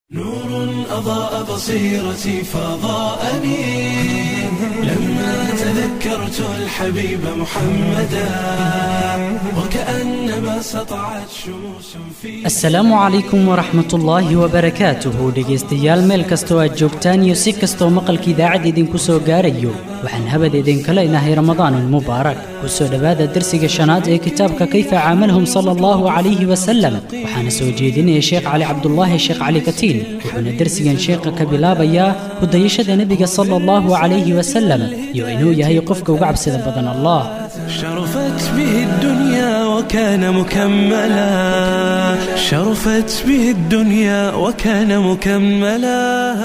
نور أضاء بصيرتي فضاءني لما تذكرت الحبيب محمدا وكأنما سطعت شموس في asalaamu calaykum waraxmat ullaahi wabarakaatuhu dhegaystayaal meel kastoo aad joogtaan iyo si kastoo maqalka idaacadda idinku soo gaarayo waxaan habad idinka leenahay ramadaanan mubaarak ku soo dhowaada dersiga shanaad ee kitaabka kayfa caamalahum sala allahu calayhi wasalam waxaana soo jeedinaya sheekh cali cabdulaahi sheekh cali katiin wuxuuna dersigan sheekha ka bilaabayaa hudayashada nebiga sala allahu calayhi wasalam iyo inuu yahay qofka uga cabsida badan allah شرفت به الدنيا وكان مكملا شرفت به الدنيا وكان مكملا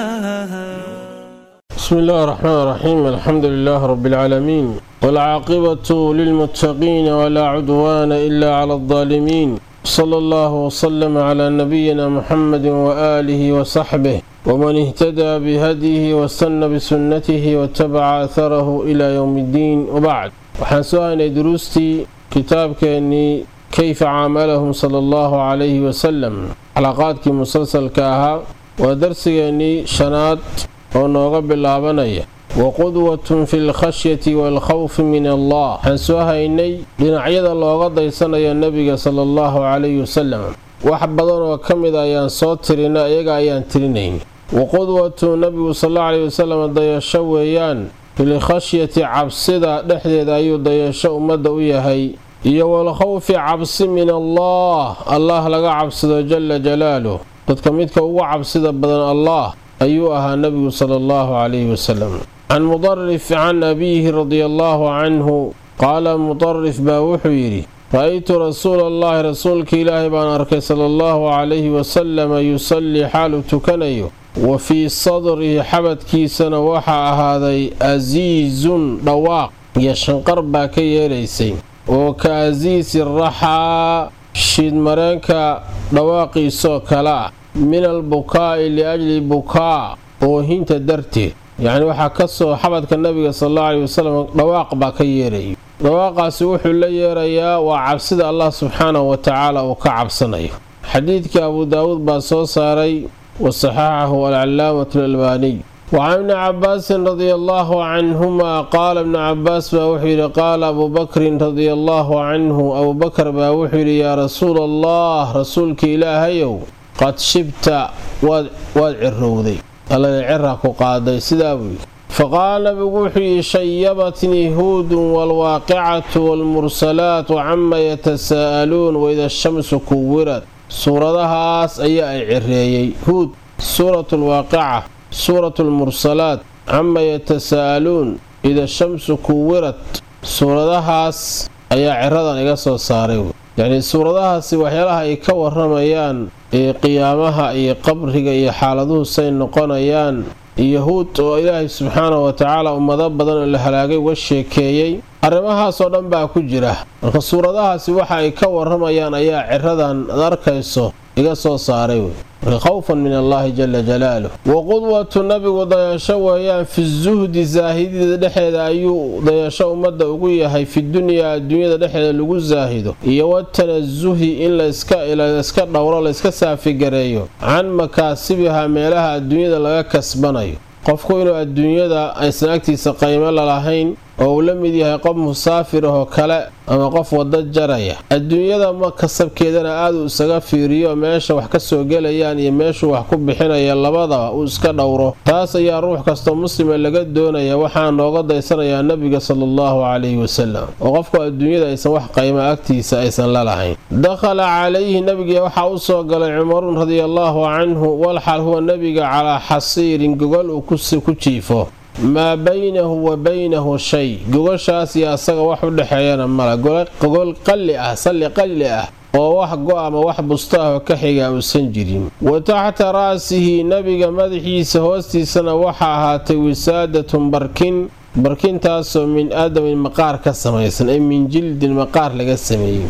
بسم الله الرحمن الرحيم الحمد لله رب العالمين والعاقبة للمتقين ولا عدوان إلا على الظالمين صلى الله وسلم على نبينا محمد وآله وصحبه ومن اهتدى بهديه واستنى بسنته واتبع أثره إلى يوم الدين وبعد waxaan soo haynay duruustii kitaabkeennii kayfa caamalahum sala allahu calayhi wasalam xalaqaadkii musalsalka ahaa waa darsigeennii shanaad oo nooga bilaabanaya wa qudwatun fi lkhashyati waalkhawfi min allah waxaan soo haynay dhinacyada looga daysanayo nebiga sala allahu calayhi wasalam wax badan oo ka mid ayaan soo tirina iyaga ayaan tirinayn wa qudwatu nebigu sal allahu calayhi wasalam dayasho weeyaan filkhashyati cabsida dhexdeeda ayuu dayasho ummadda u yahay iyo walkhawfi cabsi min allah allah laga cabsado jala jalaaluh dadka midka ugu cabsida badan allah ayuu ahaa nebigu sala allahu calayhi wasalam can mudarif can abiihi radia allahu canhu qaala mudarif baa wuxuu yidhi ra-aytu rasuula allahi rasuulka ilaahay baan arkay sala allahu calayhi wasalama yusallii xaalu tukanayo wa fii sadrihi xabadkiisana waxaa ahaaday asiizun dhawaaq iyo shanqar baa ka yeelaysay oo ka asiisi raxaa shiidmareenka dhawaaqiisoo kale ah min albukaa'i liajli bukaa oohinta darteed yacni waxaa ka soo xabadka nabiga sal allau calayi wasalam dhawaaq baa ka yeerayo dhawaaqaasi wuxuu la yeerayaa waa cabsida allah subxaanahu wa tacaala uu ka cabsanayo xadiidka abu daawuud baa soo saaray wasaxaxahu alcalaamatu alalbaaniy wacan ibni cabaasin radia allaahu canhumaa qaala ibnu cabaas baa wuxuu yidhi qaala abuu bakrin radia allaahu canhu abuubakar baa wuxuu yidhi yaa rasuula allah rasuulka ilaahayow qad shibta waad cirowday allana cira ku qaaday sidaa buu yidhi faqaala nabigu wuxuu yidhi shayabatnii huudun waalwaaqicatu waalmursalaatu cama yatasaa'aluun waida shamsu kuwirad suuradahaas ayaa ay cireeyey huud suuratu lwaaqica suuratu lmursalaat cama yatasaa'aluun ida shamsu kuwirad suuradahaas ayaa ciradan iga soo saaray yacnii suuradahaasi waxyaalaha ay ka waramayaan ee qiyaamaha iyo qabriga iyo xaaladuhu say noqonayaan iyo huud oo ilaahay subxaanahu wa tacaala ummado badan oo la halaagay uga sheekeeyey arrimahaasoo dhan baa ku jira marka suuradahaasi waxa ay ka waramayaan ayaa ciradan ad arkayso iga soo saaray wey marka khawfan min allahi jala jalaaluh wa qudwatu nabigu dayasho weeyaan fi zuhdi saahidida dhexeeda ayuu dayasho ummadda ugu yahay fi dunyaa adduunyada dhexeeda lagu saahido iyo watanasuhi in layska dhowro layska saafigareeyo can makaasibiha meelaha adduunyada laga kasbanayo qofku inuu adduunyada aysan agtiisa qaymo lalahayn oo uu la mid yahay qof musaafir ahoo kale ama qof waddo jaraya adduunyada ma kasabkeedana aad uu isaga fiiriyo meesha wax ka soo gelayaan iyo meeshuu wax ku bixinaya labadaba uu iska dhowro taas ayaa ruux kastoo muslima laga doonaya waxaa nooga daysanayaa nebiga sala allahu calayhi wasalam oo qofku adduunyada aysan wax qaymo agtiisa aysan lalahayn dakhala calayhi nebiga waxaa u soo galay cumarun radiallaahu canhu walxal huwa nebiga calaa xasiirin gogol uu ku jiifo maa baynahu wa baynahu shay gogashaas iyo asaga wax u dhexeeyana mala gogol qalli ah salli qalli ah oo wax go ama wax bustaahoo ka xiga uusan jirin wa taxta ra'sihi nebiga madaxiisa hoostiisana waxaa ahaatay wisaadatun barkin barkintaasoo min aadamin maqaar ka samaysan ee min jildin maqaar laga sameeyey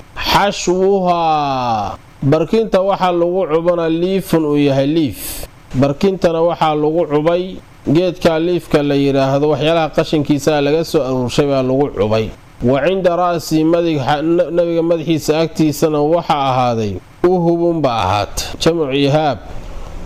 xashwuhaa barkinta waxaa lagu cubana liifun uu yahay liif barkintana waxaa lagu cubay geedka liifka la yidhaahdo waxyaalaha qashinkiisaa laga soo aruurshay baa lagu cubay wa cinda ra'si nabiga madaxiisa agtiisana waxaa ahaaday uhubunba ahaata jamcu ihaab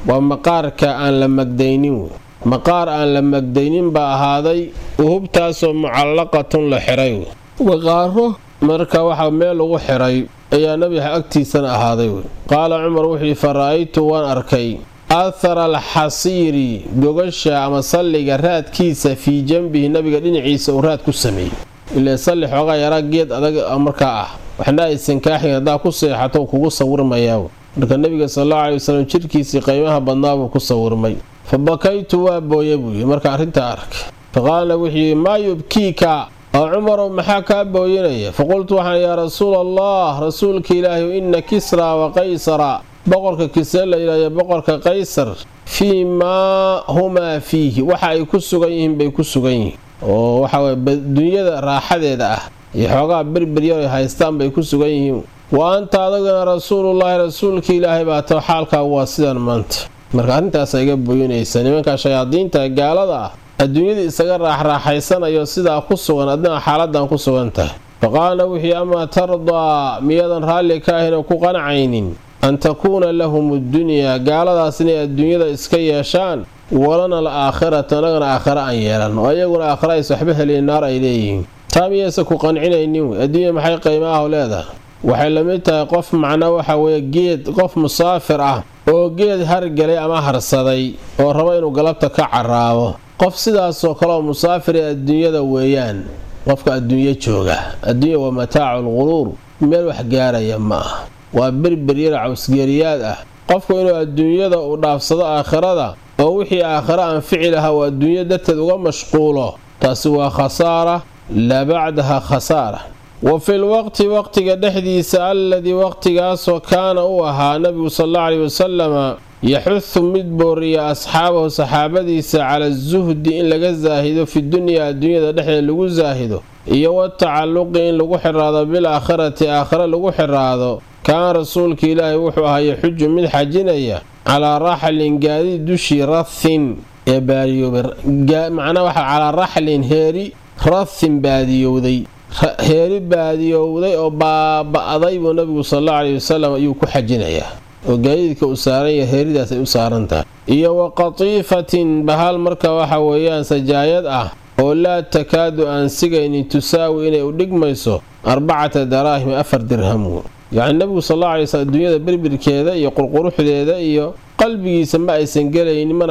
waa maqaarka aan la magdaynin wey maqaar aan la magdaynin baa ahaaday uhubtaasoo mucallaqatun la xiray wey waqaaro marka waxaa meel lagu xiray ayaa nabiga agtiisana ahaaday wey qaala cumar wuxuu fa ra'aytu waan arkay athara alxasiiri gogasha ama salliga raadkiisa fii janbihi nabiga dhinaciisa uu raad ku sameeyey ilaa salli xoogaa yaraa geed adag markaa ah waxna aysan kaaxin haddaa ku seexato kugu sawirmayaa marka nabiga salalla aley wasalam jirkiisii qiimaha badnaabuu ku sawirmay fa bakaytu waa booye buu yidhi marka arrintaa arkay faqaalna wuxuu yidhi maa yubkiika oo cumarow maxaa kaa booyinaya faqultu waxaan yaa rasuula allah rasuulka ilaahi inna kisra wa qaysara boqorka kisre la yidhahyo boqorka qaysar fii maa humaa fiihi waxa ay ku sugan yihiin bay ku sugan yihiin oo waxaweye dunyada raaxadeeda ah iyo xoogaa berberyar ay haystaan bay ku sugan yihiin wa anta adagana rasuulullaahi rasuulka ilaahay baa tao xaalkaagu waa sidan maanta marka arrintaasa iga booyinaysa nimanka shayaadiinta gaalada ah adduunyada isaga raaxraaxaysanayo sidaa ku sugan adina xaaladan ku sugan tahay faqaalna wixii amaa tardaa miyadan raalli ka ahin oo ku qanacaynin an takuuna lahum addunyaa gaaladaas inay adduunyada iska yeeshaan walana al aakhirata annagana aakhare aan yeelan oo ayaguna aakhare ays waxba heliyen naar ay leeyihiin taa miyaysa ku qancinaynin wey adduunya maxay qiima ah leedahay waxay la mid tahay qof macnaa waxa weeye geed qof musaafir ah oo geed hargelay ama harsaday oo raba inuu galabta ka caraabo qof sidaasoo kaleoo musaafir ee adduunyada weeyaan qofka adduunyo jooga adduunya waa mataacu lquruur meel wax gaaraya ma ah waa berberyara cawsgeeriyaad ah qofku inuu adduunyada uu dhaafsado aakhirada oo wixii aakhire anfici lahaa uu adduunyo darteed uga mashquulo taasi waa khasaara laa bacdaha khasaara wa fil waqti waqtiga dhexdiisa alladii waqtigaasoo kaana uu ahaa nabigu salalla caleyhi wasalama yaxudu mid booriya asxaabahu saxaabadiisa cala zuhdi in laga saahido fi dunyaa adduunyada dhexdeed lagu saahido iyo watacalluqi in lagu xiraado bil aakhirati aakhire lagu xiraado kaan rasuulka ilaahay wuxuu ahaa yaxuju mid xajinaya calaa raxlin gaadiid dushii rathin ee baadiyowdamacnaa waxa calaa raxlin heeri rathin baadiyowday heeri baadiyowday oo baaba'day buu nabigu salalla caleyhi wasalam ayuu ku xajinayaa oo gaadiidka uu saaran yahay heeridaas ay u saaran tahay iyo wa qatiifatin bahal marka waxa weeyaan sajaayad ah oo laa takaadu aan sigaynin tusaawi inay u dhigmayso arbacata daraahim afar dirham yacni nabigu salalla alay slam adduunyada berbirkeeda iyo qurquruxdeeda iyo qalbigiisa ma aysan gelaynin mana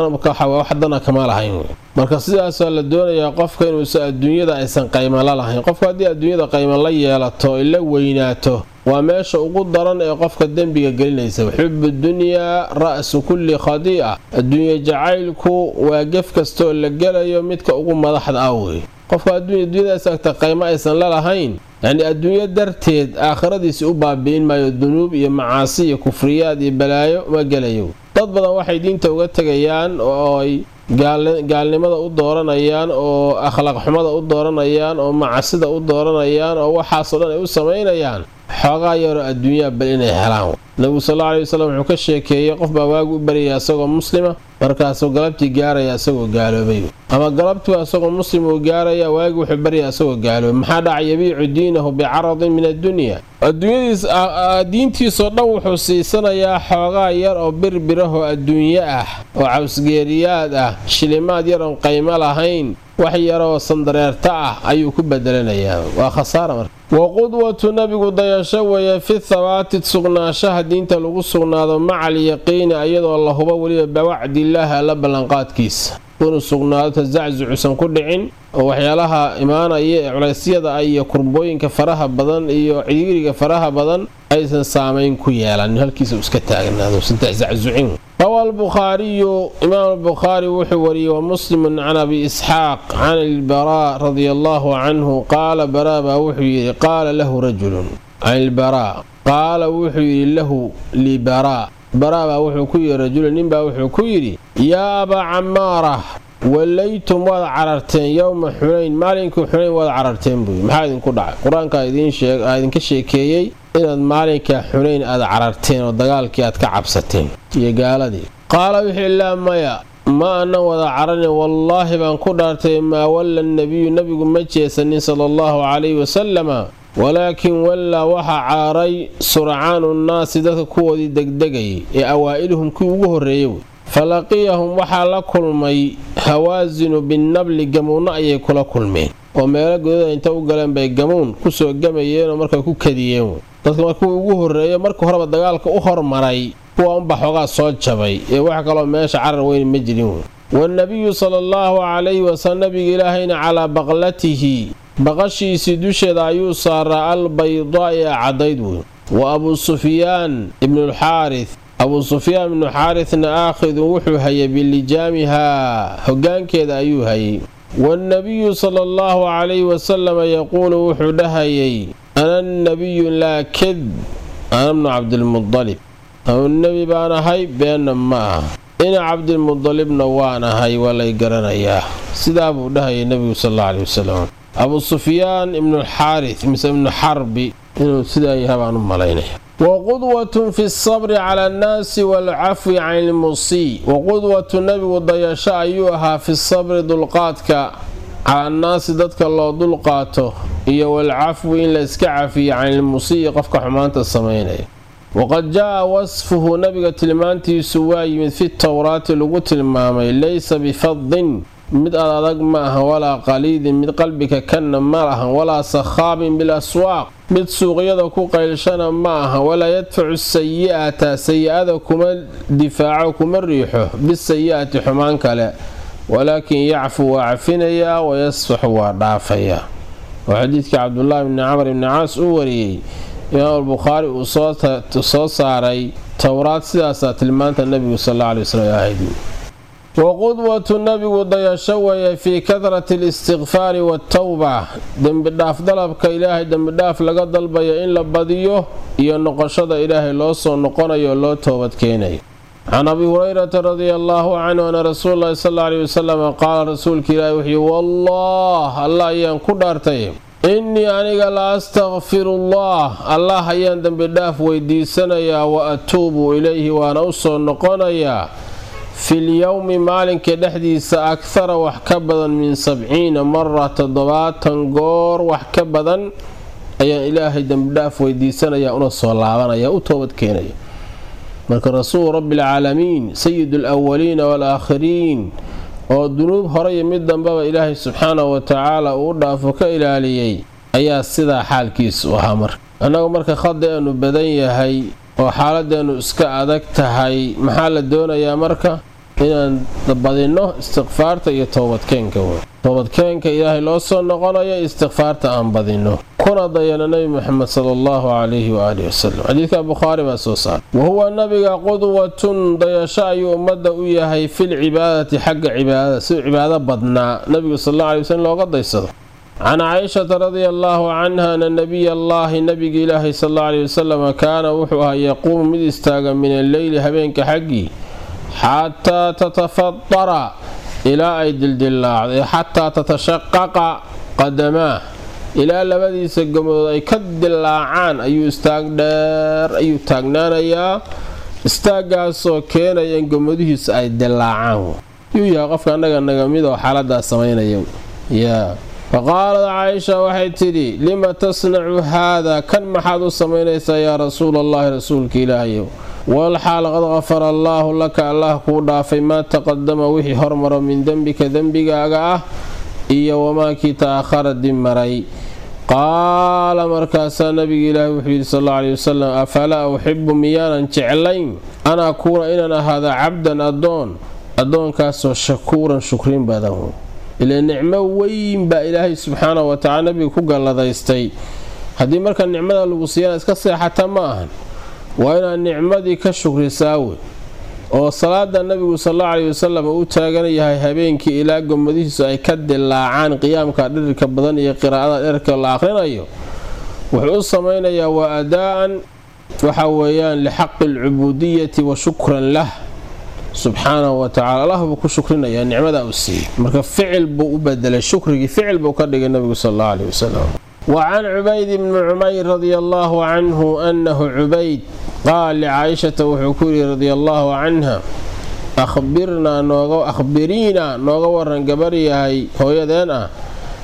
wax dana kama lahayn marka sidaasaa la doonayaa qofka inuusan adduunyada aysan qayma la lahayn qofka haddii adduunyada qayma la yeelato ay la weynaato waa meesha ugu daran ee qofka dembiga gelinaysa xubu dunyaa ra'su kulli khadii'a adduunye jacaylku waa gef kastooo la gelayo midka ugu madaxda ah wey qofka adduunyadaas agta qaymo aysan la lahayn yacni adduunyo darteed aakhiradiisi u baabi'in maayo dunuub iyo macaasi iyo kufriyaad iyo balaayo ma gelayo dad badan waxay diinta uga tegayaan oo ay gaalnimada u dooranayaan oo akhlaaq xumada u dooranayaan oo macasida u dooranayaan oo waxaasoo dhan ay u samaynayaan xoogaa yaroo adduunyaa bal inay helaan nabigu salla aley wasalam wuxuu ka sheekeeyey qof baa waagu u baryaya isagoo muslima markaasuu galabtii gaaraya isagoo gaaloobay ama galabtuu isagoo muslim uu gaaraya waagi wuxuu baryaa isagoo gaaloobay maxaa dhacay yabiicu diinahu bicaradin min addunya adduunyadiis diintiisoo dhan wuxuu siisanayaa xoogaa yar oo birbirahoo adduunyo ah oo cawsgeeriyaad ah shilimaad yar oon qaymo lahayn wax yaroo sandareerta ah ayuu ku bedelanayaa waa khasaara marka wa qudwatu nabigu dayasho weeye fi thabaati sugnaanshaha diinta lagu sugnaado maca alyaqiini ayadoo la hubo weliba bawacdillaahi alla ballanqaadkiisa inuu sugnaado tasaczucusan ku dhicin oo waxyaalaha imaanaya ee culaysyada ah iyo kurbooyinka faraha badan iyo ciriiriga faraha badan aysan saamayn ku yeelan halkiisa iska taagnaadousan tasaczucin rawa albukhaariyu imaam albukhaari wuxuu wariyey wa muslimun can abi isxaaq can ilbaraa radia allaahu canhu qaala baraa baa wuxuu yidhi qaala lahu rajulun can ilbaraa qaala wuxuu yidhi lahu libaraa baraa baa wuxuu ku yidhi rajulun ninbaa wuxuu ku yidhi yaa abaa camaara wallaytum waad cararteen yowma xunayn maalinkii xunayn waad cararteen buuyi maxaa idinku dhacay qur-aankaa idinka sheekeeyey inaad maalinka xunayn aad cararteen oo dagaalkii aad ka cabsateen iyo gaaladii qaala wixii laa maya ma aanan wada caranin wallaahi baan ku dhaartay maa walla nebiyu nebigu ma jeesanin sala allahu calayhi wasalama walaakin wallaa waxaa caaray surcaanu nnaasi dadka kuwoodii degdegayay ee awaa'iluhum kii ugu horreeyay wey falaqiyahum waxaa la kulmay hawaasinu binnabli gamuunno ayay kula kulmeen oo meelo godada inta u galeen bay gamuun kusoo gamayeenoo markaa ku kadiyeen wey dadka markuu ugu horreeya marka horeba dagaalka u hormaray kuwa unba xoogaa soo jabay ee wax kaloo meesha carar weyn ma jirin wey wannabiyu sala allahu calayhi wasallam nabiga ilaahayna calaa baqlatihi baqashiisii dusheeda ayuu saaraa albaydaa ee caddayd wey wa abuu sufyaan ibnulxaaris abuu sufyaan ibnu xaarisna aakhidun wuxuu hayay bilijaamihaa hoggaankeeda ayuu hayay wannabiyu sala allahu calayhi wasalama yaquulu wuxuu dhahayay ana nabiyu laa ked ana bnu cabdilmudalib anu nebi baan ahay beenna ma aha ina cabdilmudalibna waan ahay waa lay garanayaa sidaa buu dhahayay nebigu sal alla aleyhi wasalam abuu sufyaan ibnualxaaris mise ibnu xarbi inuu sidaa yaha baan u malaynaya waqudwatun fi sabri cala annaasi waalcafwi can ilmusii waqudwatu nebigu dayasho ayuu ahaa fi sabri dulqaadka cala annaasi dadka loo dulqaato iyo waalcafwi in la iska cafiyo can ilmusii qofka xumaanta samaynaya waqad jaa wasfuhu nabiga tilmaantiisu waa yimid fi towraati lagu tilmaamay laysa bifadin mid ad adag ma ahan walaa qaliidin mid qalbiga kanna ma ahan walaa sakhaabin bilaswaaq mid suuqyada ku qaylshana ma aha walaa yadfacu sayi'ata sayi-ada kuma difaaco kuma riixo bisayi'ati xumaan kale walaakin yacfu waa cafinayaa wayasfaxu waa dhaafayaa oo xadiidkii cabdulaahi bni camar ibni caas uu wariyey imaam albukhaari uu soo saaray towraad sidaasaa tilmaanta nebigu sal alla alay waslm ahayd waqudwatu nabigu dayasho weeye fii kadrati alistikfaari waatawba dembidhaaf dalabka ilaahay dembidhaaf laga dalbayo in la badiyo iyo noqoshada ilaahay loo soo noqonayo oo loo toobadkeenayo can abi hurayrata radia allaahu canhu ana rasuul lahi sal alla aley wasalam qaala rasuulka ilaahi wuxuuyi wallah allah ayaan ku dhaartay innii aniga la astakfirullah allah ayaan dembidhaaf weydiisanayaa wa atuubu ilayhi waana u soo noqonayaa filyowmi maalinka dhexdiisa akhara wax ka badan min sabciina mara toddobaatan goor wax ka badan ayaan ilaahay dembidhaaf weydiisanaya una soo laabanaya u toobadkeenaya marka rasuulu rabbialcaalamiin sayid alawaliina waalaakhiriin oo dunuub hore iyo mid dambeba ilaahay subxaanahu watacaala uu dhaafo ka ilaaliyey ayaa sidaa xaalkiisu ahaa marka annagu marka khadaeenu badan yahay oo xaaladeennu iska adag tahay maxaa la doonayaa marka inaan badinno istikfaarta iyo toobadkeenka wey toobadkeenka ilaahay loo soo noqonayo istikfaarta aan badinno kuna dayana nebi moxamed sala allahu calayhi waaalihi wasalam xadiidka bukhaari baa soo saaray wa huwa nabiga qudwatun dayasho ayuu ummadda u yahay filcibaadati xagga cibaadada siduu cibaado badnaa nebigu sal alla alay waslm looga daysado can caaishata radia allaahu canha ana nabiy allaahi nabiga ilaahay sal alla aley wasalam kaana wuxuu ahaa yaquumu mid istaaga min alleyli habeenka xaggii xataa tatafadara ilaa ay dildillaacday xataa tatashaqaqa qadamaah ilaa labadiisa gomood ay ka dilaacaan ayuu istaag dheer ayuu taagnaanayaa istaaggaasoo keenaya in gomadihiisa ay dilaacaan yuu yahay qofka annaga naga mid oo xaaladaas samaynaya yaa faqaalad caaisha waxay tidhi lima tasnacu haada kan maxaad u samaynaysaa yaa rasuula allahi rasuulka ilaahayow walxaal qad qafara allaahu laka allah kuu dhaafay maa taqadama wixii hormaro min dembika dembigaaga ah iyo wamaakii ta'ahara dib maray qaala markaasaa nabiga ilaahi wuxuu yidhi sal alla aley wasalam afalaa uxibu miyaanan jeclayn an akuuna inaan ahaada cabdan addoon addoonkaasoo shakuuran shukrin badan ile nicmo weyn baa ilaahay subxaanahu watacala nabiga ku galladaystay haddii marka nicmada lagu siiyana iska seexata ma ahan waa inaad nicmadii ka shukrisaa wey oo salaada nabigu salalla caleyhi wasalam uu taagan yahay habeenkii ilaa gomadihiisu ay ka dilaacaan qiyaamka dhirirka badan iyo qiraa'ada dherka la aqrinayo wuxuu u samaynayaa waa adaa-an waxa weeyaan lixaqi alcubuudiyati wa shukran lah subxaanahu watacala allah buu ku shukrinayaa nicmada uu siiyey marka ficil buu u bedelay shukrigii ficil buu ka dhigay nabigu sal alla aleyhi wasalam wa can cubayd bni cumayr radia allaahu canhu annahu cubayd qaal licaayishata wuxuu ku yidhi radia allaahu canha akhbirnaa nooga akhbiriinaa nooga waran gabar yahay hooyadeen ah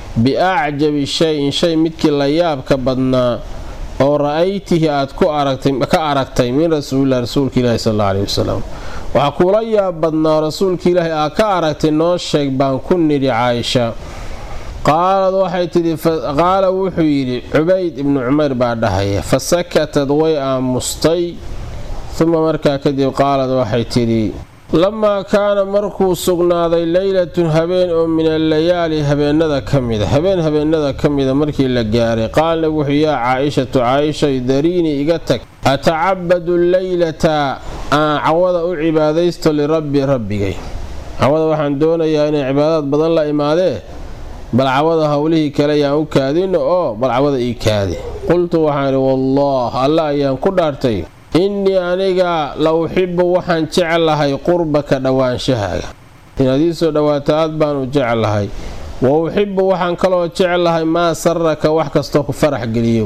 biacjabi shay-in shay midkii la yaabka badnaa oo ra-aytihi aad ku aragtay ka aragtay min rasuulilah rasuulka ilaahi sal alla aleyhi wasalam waxaa kuula yaab badnaa rasuulka ilaahi aad ka aragtay noo sheeg baan ku nidhi caaisha qaalad waxay tidhi qaala wuxuu yidhi cubayd ibnu cumeyr baa dhahaya fa sakatad way aamustay uma markaa kadib qaalad waxay tidhi lamaa kaana markuu sugnaaday leylatun habeen oo min allayaali habeenada ka mida habeen habeenada ka mida markii la gaaray qaalna wuxuu yaa caa-ishatu caaishay dariinii iga tag atacabadu leylata aan cawada u cibaadaysto lirabbi rabbigay cawada waxaan doonayaa inay cibaadaad badan la imaadee bal cawada howlihii kale ayaan u kaadino oo bal cawada ii kaadi qultu waxaan idhi wallaah alla ayaan ku dhaartay innii aniga la uxibu waxaan jeclahay qurbaka dhowaanshahaaga inaad ii soo dhowaato aad baan u jeclahay wa uxibu waxaan kaloo jeclahay maa saraka wax kastoo ku farax geliyo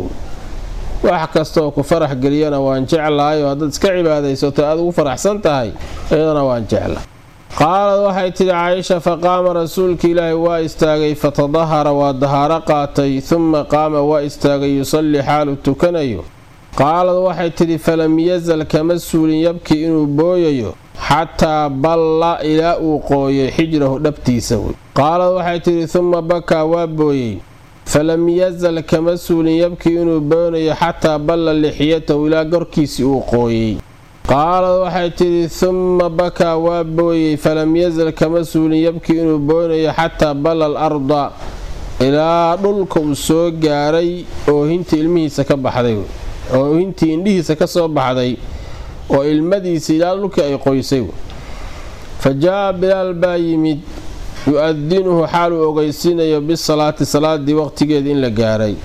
wax kastaoo ku farax geliyana waan jeclahay oo haddaad iska cibaadaysato aad ugu faraxsan tahay iyadana waan jeclahay qaalad waxay tidhi caaisha faqaama rasuulka ilaahi waa istaagay fatadahara waa dahaaro qaatay uma qaama waa istaagay yusallii xaalu tukanayo qaalad waxay tidhi falam yazal kama suulin yabkii inuu booyayo xataa balla ilaa uu qooyay xijrahu dhabtiisa wey qaalad waxay tidhi uma bakaa waa booyey falam yazal kama suulin yabkii inuu boonayo xataa balla lixyatahu ilaa gorkiisii uu qooyey qaalad waxay tidhi humma bakaa waa booyey falam yazal kama suulin yabkii inuu boonayo xataa balla al arda ilaa dhulka uu soo gaaray oohintii ilmihiisa ka baxday oohintii indhihiisa ka soo baxday oo ilmadiisa ilaa dhulkii ay qoysay fa jaa-a bilaal baa yimid yu-adinuhu xaaluu ogeysiinayo bisalaati salaadii waqtigeeda in la gaaray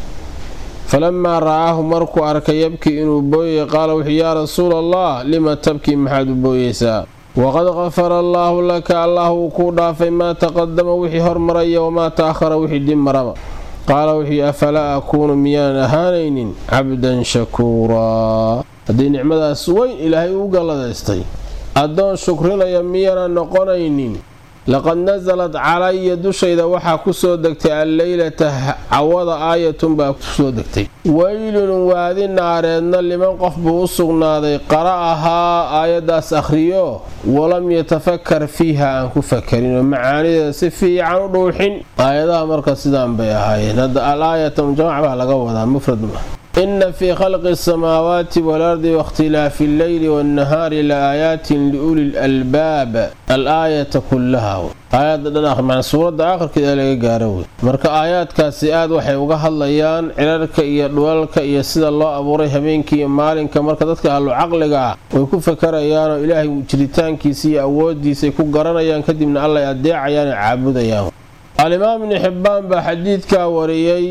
falamaa ra'aahu markuu arkay yabkii inuu booyay qaala wuxuu yaa rasuula allah lima tabkii maxaad u booyeysaa waqad qafara allaahu laka allah wuu kuu dhaafay maa taqadama wixii hormaraya wamaa ta'ahara wixii dib maraba qaala wuxuu afalaa akuunu miyaanan ahaanaynin cabdan shakuuraa haddii nicmadaas weyn ilaahay uu galladaystay addoon shukrinaya miyaanan noqonaynin laqad nasalad calaya dushayda waxaa ku soo degtay alleylata cawada aayatun baa kusoo degtay weylun waadi naareedna liman qof buu u sugnaaday qara'ahaa aayaddaas akhriyo walam yatafakar fiiha aan ku fakarinoo macaanideeda si fiican u dhuuxin aayadaha marka sidaan bay ahaayeen hadda al aayata mujamac baa laga wadaa mufrad ma ina fii khalqi asamaawaati waalardi waاkhtilaafi alleyli waannahaari la aayaatin liuli lalbaab al aayata kullaha aayadda dhan suuradda aakhirkeeda laga gaaro wey marka aayaadkaasi aad waxay uga hadlayaan cirarka iyo dhulalka iyo sida loo abuuray habeenkii iyo maalinka marka dadka ahlu caqliga ah way ku fakarayaanoo ilaahay jiritaankiisa iyo awoodiisay ku garanayaan kadibna allay adeecayaan oo caabudayaan alimaam ibni xibbaan baa xadiidkaa wariyey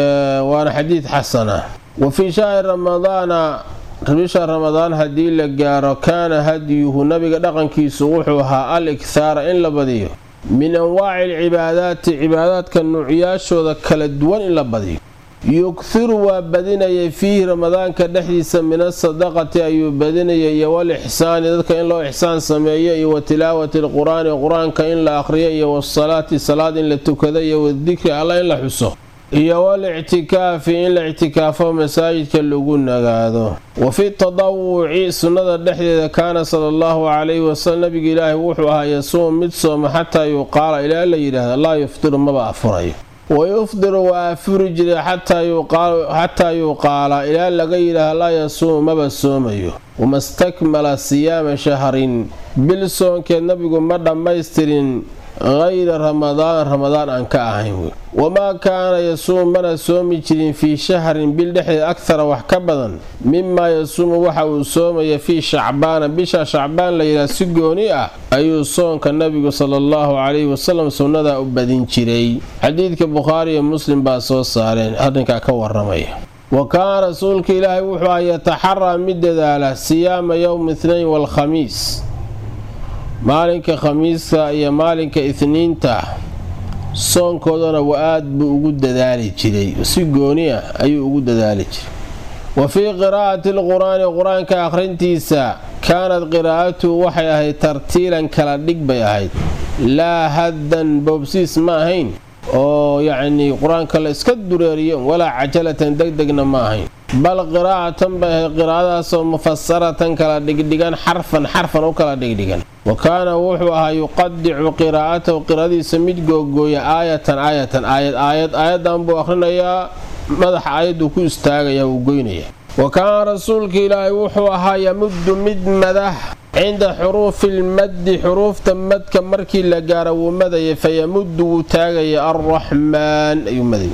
waana xadiid xasana wa fii shahri ramadaana bisha ramadaan haddii la gaaro kaana hadyuhu nabiga dhaqankiisu wuxuu ahaa al ikhaara in la badiyo min anwaaci alcibaadaati cibaadaadka nuucyaashooda kala duwan in la badiyo yughiru waa badinayay fiihi ramadaanka dhexdiisa min asadaqati ayuu badinayay iyo wal ixsaani dadka in loo ixsaan sameeyo iyo wa tilaawati alqur-aani qur-aanka in la akhriyo iyo wasalaati salaad in la tukado iyo wadikri alla in la xuso iyo wal ictikaafi in la ictikaafo masaajidka lagu nagaado wa fi tadawuci sunnada dhexdeeda kaana sala allahu calayhi wasalam nabiga ilaahi wuxuu ahaa yasuum mid sooma xataa yuqaala ilaa la yidhaahda laa yufdiru maba afurayo wayufdiru waa afuri jiray xataa yuqaala ilaa laga yidhaahda laa yasuumu maba soomayo wamastakmala siyaama shahrin bil soonkeed nabigu ma dhammaystirin hayra ramadaan ramadaan aan ka ahayn wamaa kaana yasuumu mana soomi jirin fii shahrin bil dhexdeed akhara wax ka badan mimaa yasuumu waxa uu soomaya fii shacbaana bisha shacbaan la yidhaha si gooni ah ayuu soonka nabigu sala allahu calayhi wasalam sunnadaa u badin jiray xadiidka bukhaari iyo muslim baa soo saareen arrinkaa ka waramaya wa kaana rasuulka ilaahay wuxuu ah yataxaraa mid dadaala siyaama yowmi ithnayn waalkhamiis maalinka khamiiska iyo maalinka itniinta soonkoodana wa aad buu ugu dadaali jiray si gooni ah ayuu ugu dadaali jiray wa fii qiraa'ati alqur-aani qur-aanka akhrintiisa kaanad qiraa'atuhu waxay ahayd tartiilan kala dhig bay ahayd laa haddan boobsiis ma ahayn oo yacnii qur-aanka la iska dureeriyo walaa cajalatan degdegna ma ahayn bal qiraa'atan bay ahayd qiraa'adaasoo mufasaratan kala dhigdhigan xarfan xarfan u kala dhigdhigan wa kaana wuxuu ahaa yuqadicu qiraa'atahu qiradiisa mid googooya aayatan aayatan aayad aayad aayadan buu akhrinayaa madaxa aayaduu ku istaagaya wuu goynaya wa kaana rasuulka ilaahay wuxuu ahaa yamuddu mid madax cinda xuruufi lmaddi xuruufta madka markii la gaaro wuu madaya fayamuddu wuu taagaya arraxmaan ayuu madaya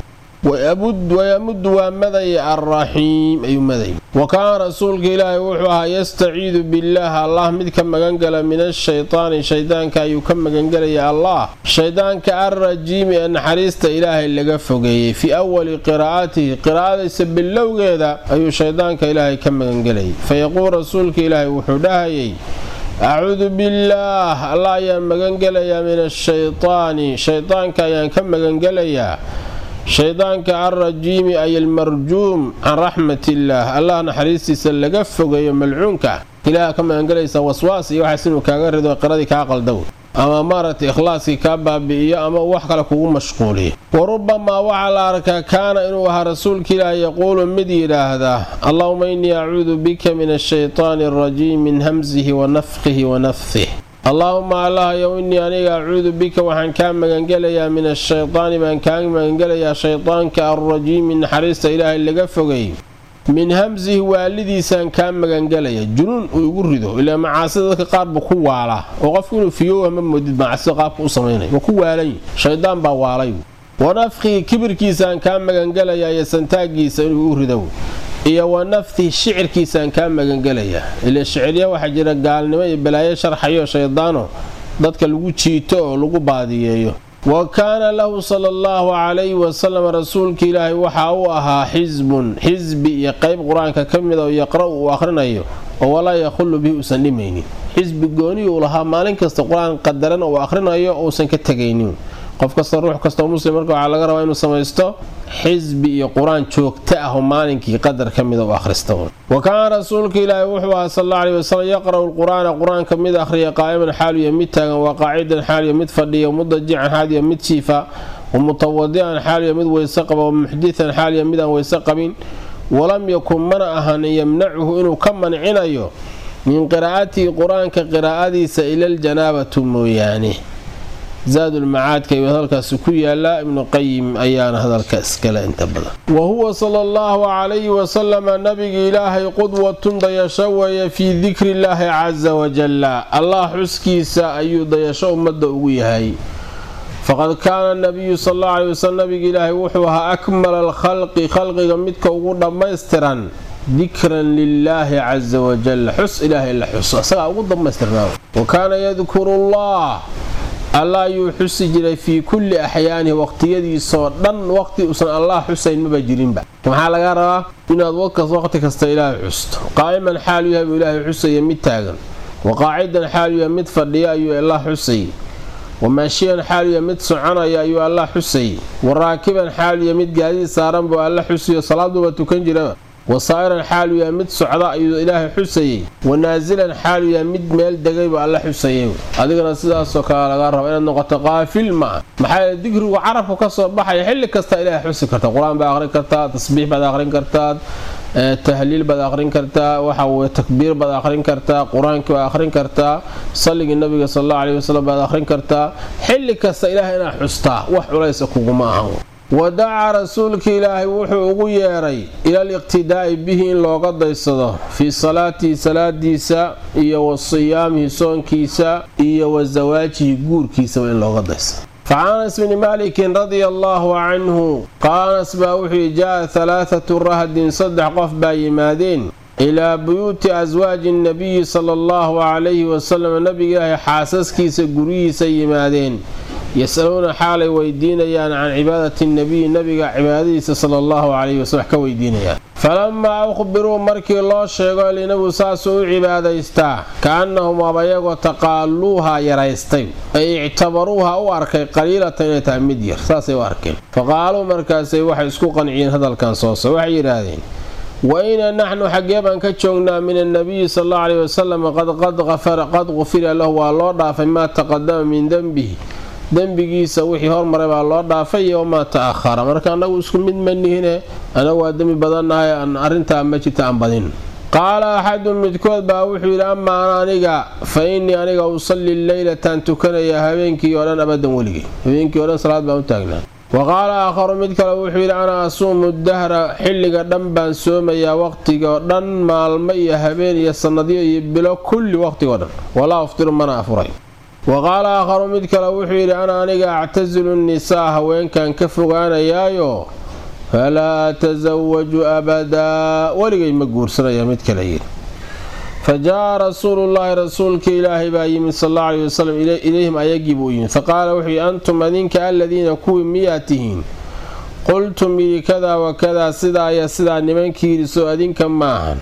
wayamuddu waa madaya alraxiim ayuu madaya wa kaana rasuulka ilaahay wuxuu ahaa yastaciidu billaah allah mid ka magangala min ashaytaani shaydaanka ayuu ka magangelaya allah shaydaanka alrajiimi ee naxariista ilaahay laga fogeeyey fii awali qiraa'atihi qiraa'adaysa bilowgeeda ayuu shaydaanka ilaahay ka magangelayay fayaquul rasuulka ilaahay wuxuu dhahayay acuudu billaah allah ayaan magangelayaa min ashaytaani shaydaanka ayaan ka magangelayaa shaydaanka alrajiimi ay almarjuum can raxmatillaah allah naxariistiisa laga fogeeyo malcuunka ilaah ka magangelaysa waswaas iyo waxaas inuu kaaga rido qiradii kaa qaldow ama maaragtay ikhlaaskii kaa baabi'iyo ama wax kale kugu mashquuliyo wa rubamaa waxaa la arkaa kaana inuu ahaa rasuulka ilaah yaquulu mid yidhaahdaa allahuma innii acuudu bika min ashaytaani alrajiim min hamsihi wa nafqihi wa nafsih allaahuma allahayow innii aniga acuudu bika waxaan kaa magangelayaa min ashaytaani baan kaa magangelayaa shaydaanka alrajiimi naxariista ilaahay laga fogay min hamsihi waalidiisaan kaa magangelaya junuun uu igu rido ilaa macaasida dadka qaar buu ku waalaa oo qofku inuu fiyoowa ma moodid macaasida qaabka u samaynay waa ku waalanyi shaydaan baa waalay wa nafkii kibirkiisaan kaa magangelayaa iyo santaagiisa inuu igu rido iyo wa naftihi shicirkiisaan kaa magangelayaa ila shicirya waxaa jira gaalnimo iyo balaayo sharxayo shaydaano dadka lagu jiito oo lagu baadiyeeyo wa kaana lahu sala allahu calayhi wasalam rasuulka ilaahay waxaa u ahaa xisbun xisbi iyo qeyb qur-aanka ka mida oo yaqra' uu akhrinayo oo walaa yakhullu bihi uusan dhimaynin xisbi gooniyi uu lahaa maalin kasta qur-aan qadaran uu akhrinayo uusan ka tegaynin qof kasta ruux kastao muslim marka waxaa laga rabaa inuu samaysto xisbi iyo qur-aan joogto ah oo maalinkii qadar ka mida u akhrista wa kaana rasuulka ilaahi wuxuu ahaa sal alla aleyhi wasalam yaqra'u lqur'aana qur-aanka mid akhriya qaa'iman xaaliya mid taagan waa qaacidan xaaliya mid fadhiya mudajican xaaliya mid jiifa wa mutawadican xaaliya mid weyse qaba wa muxditan xaaliya mid aan weyse qabin walam yakun mana ahan yamnacuhu inuu ka mancinayo min qiraa'atihi qur-aanka qiraa'adiisa ila aljanaabatu mooyaane zaadulmacaadka ayuu hadalkaasi ku yaalaa ibnu qayim ayaana hadalka iskale inta badan wa huwa sala allahu calayhi wasalama nabiga ilaahay qudwatun dayasho weeye fii dikri illaahi casa wajalla allah xuskiisa ayuu dayasho ummadda ugu yahay faqad kaana nabiyu sal allahu aleyhi wasalam nabiga ilaahay wuxuu ahaa akmala alkhalqi khalqiga midka ugu dhammaystiran dikran lilaahi casa wajal xus ilaahay la xuso isagaa ugu dhammaystirnaa wa kaana yadkuru llah allah ayuu xusi jiray fii kulli axyaanihi waqtiyadiisoo dhan waqti uusan allah xusayn maba jirinba maxaa laga rabaa inaad waqti kasta ilaahay xusto qaa'iman xaalu yahay buu ilaahay xusaya mid taagan wa qaacidan xaalu yahay mid fadhiya ayuu allah xusay wa maashiyan xaalu yahay mid soconaya ayuu allah xusay wa raakiban xaalu yahay mid gaadiid saaran buu alla xusayo salaaduba tukan jiraba wasaa'iran xaalu yahay mid socda ayuu ilaahay xusayey wa naasilan xaalu yahay mid meel degaybu alla xusayay adigana sidaasoo kale lagaa raba inaad noqoto qaafil maa maxaa yeele digrigu carabku ka soo baxaya xilli kasta ilaahay xusi karta qur-aan baad aqrin kartaa tasbiix baad aqrin kartaa tahliil baad aqrin kartaa waxa weye takbiir baad aqrin kartaa qur-aankii baad aqrin kartaa salligii nabiga sal allahu aleyhi wasalam baad aqrin kartaa xilli kasta ilaahay inaad xustaa wax culaysa kuguma ahan wadacaa rasuulka ilaahay wuxuu ugu yeedhay ilal iqtidaa'i bihi in looga daysado fii salaatihi salaadiisa iyo wa siyaamihi soonkiisa iyo wa zawaajihi guurkiisaba in looga daysado facan anas bni maalikin radia allaahu canhu qaala anas baa wuxuu jaa halaathatu rahdin saddex qof baa yimaadeen ilaa buyuuti aswaaji nnabiyi sala allahu calayhi wasalam nabiga ilaahay xaasaskiisa guryihiisa yimaadeen yasaluuna xaalay weydiinayaan can cibaadati nabiyi nabiga cibaadadiisa sala allahu calayhi wasalm wax ka weydiinayaan falamaa ukhbiruu markii loo sheego linabigu saasuu u cibaadaystaa ka-annahum abayagoo taqaaluuha yaraystay ay ictabaruuha u arkay qaliilatan inay tahay mid yar saasay u arkeen faqaaluu markaasay waxay isku qanciyeen hadalkan sooso waxay yidhaahdeen wayna naxnu xaggee baan ka joognaa min annabiyi sal allahu caleyhi wasalam qad qufira lahu waa loo dhaafay maa taqadama min denbihi dembigiisa wixii hormaray baa loo dhaafay iyo wamaa ta'ahara marka annagu isku mid ma nihine anagu waa dembi badannahay aan arrintaa ma jirta aan badin qaala axadun midkood baa wuxuu yidhi amaa ana aniga fa innii aniga usalli leylatan tukanaya habeenkii oo dhan abadan weligay habeenkii o dhan salaad baan u taagnaa wa qaala aakharu mid kale wuxuu yidhi ana asuumu dahra xilliga dhan baan soomayaa waqtiga oo dhan maalmo iyo habeen iyo sannadyo iyo bilo kulli waqtigao dhan walaa uftiru mana afuray wa qaala aakharu mid kale wuxuu yidhi ana aniga actasilu nnisaa haweenkan ka fogaanayaayo falaa atasawaju abadaa weligay ma guursanaya mid kale yidhi fa jaa rasuulullaahi rasuulka ilaahay baa yimid sal alla aleyhi wasalam ilayhim ayagii buu yimid faqaala wuxuu yidhi antum adinka aladiina kuwii miyaa tihiin qultum yidhi kadaa wa kadaa sidaa iyo sidaa nimankii yidhi soo adinka maahan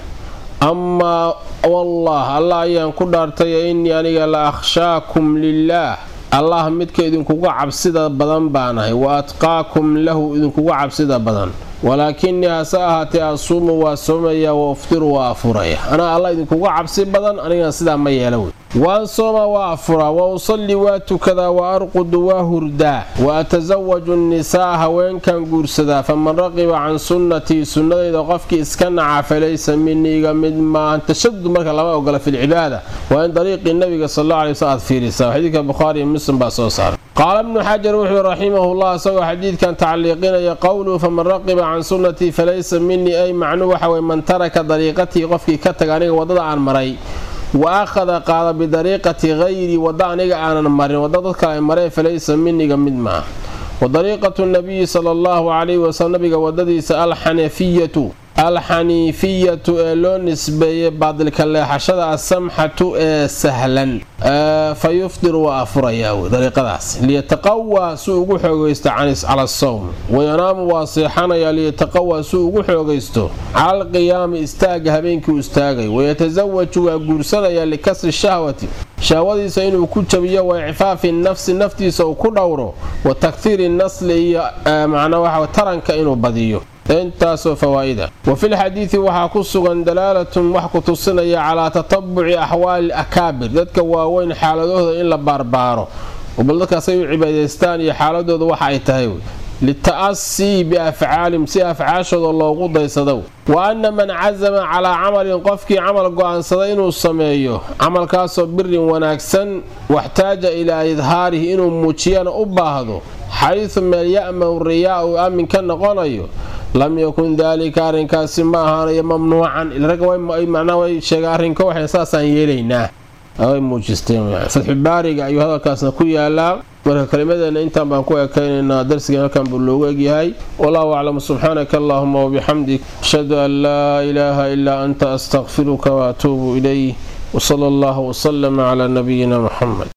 amaa wallah allah ayaan ku dhaartay innii aniga la akhshaakum lilaah allah midka idinkuga cabsida badan baanahay wa atqaakum lahu idinkuga cabsida badan walaakinii hase ahaatee asuumu waa soomaya wa uftiru waa afuraya anaa allah idinkuga cabsi badan anigana sidaa ma yeela wey waan sooma waa afuraa wa usalli waa tukadaa wa arqudu waa hurdaa wa atasawaju nnisaa haweenkan guursadaa faman raqiba can sunnatii sunnadayda qofkii iska naca falaysa miniiga mid maahan tashadud marka lama ogola filcibaada waa in dariiqii nabiga sal alla alay sl aad fiirisaa xadiidka bukhaari iyo muslim baa soo saaray qaala ibnu xajar wuxuu raximahullah isagoo xadiidkan tacliiqinaya qowluhu faman raqiba can sunnatii falaysa minii ay macnuu waxa weye man taraka dariiqatii qofkii ka taga aniga waddada aan maray wa akhada qaada bidariiqati hayrii wadda aniga aanan marin wadda dadka ay mareen falaysa miniga mid maaha wa dariiqatu nabiyi sala allahu calayhi wasalam nabiga waddadiisa alxanafiyatu alxaniifiyatu ee loo nisbeeyey baadilka leexashada asamxatu ee sahlan fa yufdiru waa afurayaa wey dariiqadaas liyataqawaa suu ugu xoogaysto cala asawm wayanaamu waa seexanayaa liyataqawaa suu ugu xoogaysto cala alqiyaami istaaga habeenkii u istaagay wayatasawaju waa guursanayaa likasri shahwati shahwadiisa inuu ku jabiyo wa icfaafi nafsi naftiisa uu ku dhowro wa takhiiri nasli iyo macnaa waxa taranka inuu badiyo intaasoo fawaa'ida wa filxadiidi waxaa ku sugan dalaalatun wax ku tusinaya calaa tatabuci axwaali akaabir dadka waaweyn xaaladooda in la baarbaaro bal dadkaasay u cibaadaystaan iyo xaaladooda waxa ay tahay lita'asii biafcaalim si afcaashooda loogu daysado wa anna man casama calaa camalin qofkii camal go'aansada inuu sameeyo camalkaasoo birin wanaagsan waxtaaja ilaa idhaarihi inuu muujiyana u baahdo xaysu meel ya'manu riyaa uu aamin ka noqonayo lam yakun daalika arrinkaasi ma ahaanayo mamnuucan ragga macnaa way sheega arrinka waxay saasaan yeelaynaa way muujisteen fatxubaariga ayuu hadalkaasna ku yaalaa marka kelimadeena intaan baan ku ekaynaynaa darsigan halkan buu loogu egyahay wallahu aclam subxaanaka allahuma wabixamdik ashhadu an laa ilaaha ilaa anta astaqfiruka waatuubu ilayh wsala allahu wslama calaa nabiyina muxamed